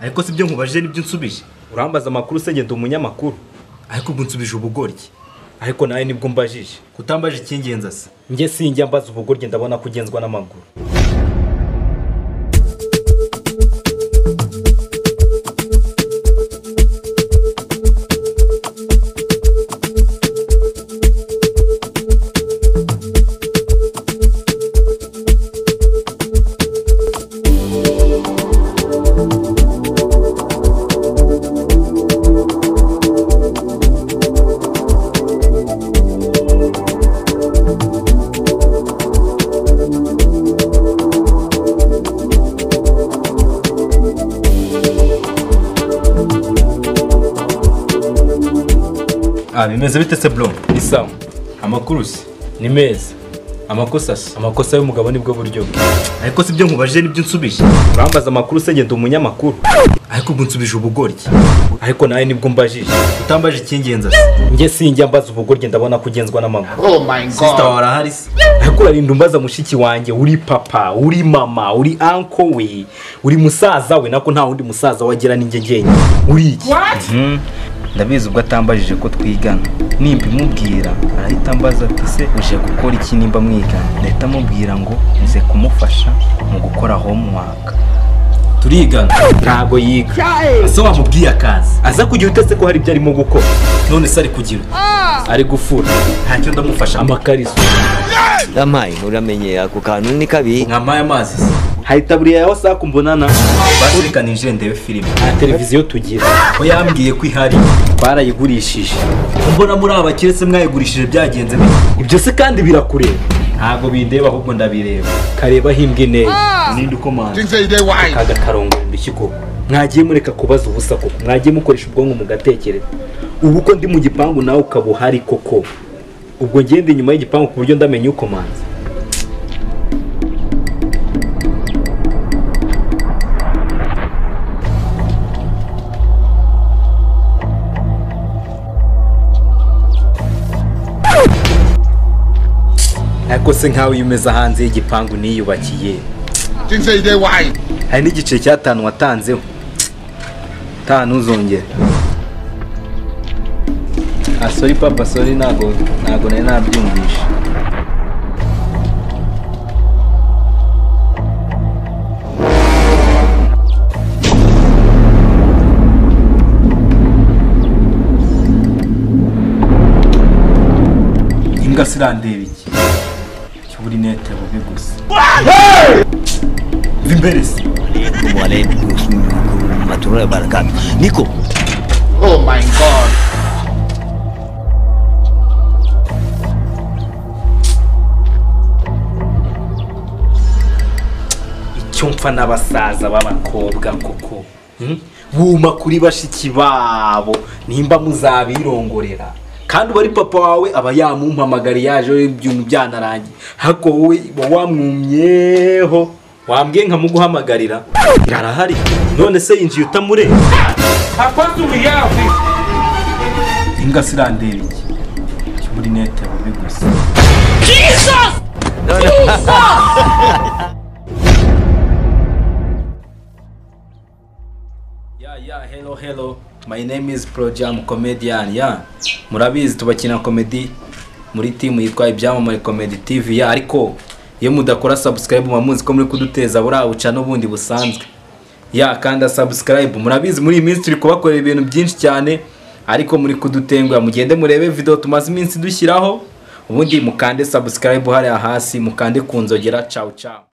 ariko si ibyo nkubajije n'ibyo nsubije urambaza amakuru se ngenda umunyamakuru ariko ubwo nsubije ubugoryi ariko nawe nibwo mbajije kutambaje icy'ingenzi asa njye sinjya mbaza ubugoryi ndabona ko ugenzwa n'amaguru ah bimeze bite se bro ni sawa amakuru se ni meza amakosa se amakosa y'umugabo nibwo buryo bwe ariko si ibyo nkubajije n'ibyo nsubije urambaza amakuru se ngenda umunyamakuru ariko ubwo nsubije ubugoryi ariko nawe nibwo mbajije kutambaje icy'ingenzi asa njye sinjya mbaza ubugoryi ndabona ko ugenzwa n'amaguru Oh my sisita god. warahari se ariko urarinda umbaza mushiki wanjye uri papa uri mama uri anko we uri musaza we nako nta wundi musaza wagira ninjye njyenyine uri iki ndabizi ubwo atambajije ko twigana nimba imubwira arahita ambaza ati se uje gukora iki nimba mwigana ndahita amubwira ngo nze kumufasha mu gukora homework turigana ntago yiga ese wamubwiye akazi aza kugira utese ko hari ibyo arimo gukora none se ari kugira ari gufura ntacyo ndamufasha amakariso yampaye uramenye ako kantu ni kabi mwamaye amazi se hari itaburiya yawe saku mbonana bashirika nije ndebe filime nta televiziyo tugira ko yambwiye ko ihari barayigurishije mbona muri aba bakire se mwayigurishije byagenze bite ibyo se kandi birakureba ntabwo bindeba ahubwo ndabireba kareba himbwa intera ninde ukomanda Things that they why. kaga karongorera ikigo mwagiye mureka kubaza ubusa koko mwagiye mukoresha ubwonko mugatekereza ubu ko ndi mu gipangu nawe ukaba uhari koko ubwo ngende inyuma y'igipangu ku buryo ndamenya uko manza ariko se nkawe iyo umeze hanze y'igipangu niyubakiye Things that they why. hari n'igiceri cy'atanu watanzeho tanu ntuzongere ah sorry papa sorry ntago ntago nari nabyumvishe imbwa se irandeba iki cyubura inete bubi gusa va imbere se waalaikum warahmatullahi wabarakatuh niko Oh my god. icyo mpfa n'abasaza b'abakobwa koko hmm? buma kuri bashiki babo nimba muzabirongorera kandi uba ari papa wawe aba yamumpamagariye yaje ibintu byanarangiye hako wowe uba wamwumyeho wambwiye nkamuguhamagarira irarahari none se yinjiye utamure imbwa se irandeba iki cyubura inete bubi gusa Yeah, yeah, hello, hello. My name is Projam Comedian. Yeah. Murabizi tubakina comedy muri team yitwa Ibyamamare Comedy TV. Yeah, ariko iyo mudakora subscribe mubamuzi ko muri kuduteza buriya buca n'ubundi busanzwe. Yeah, kanda subscribe. Murabizi muri iyi minsi turi kubakorera ibintu byinshi cyane ariko muri kudutenguha mugende murebe video tumaze iminsi dushyiraho ubundi mukande subscribe hariya hasi mukande ku nzogera ciao ciao.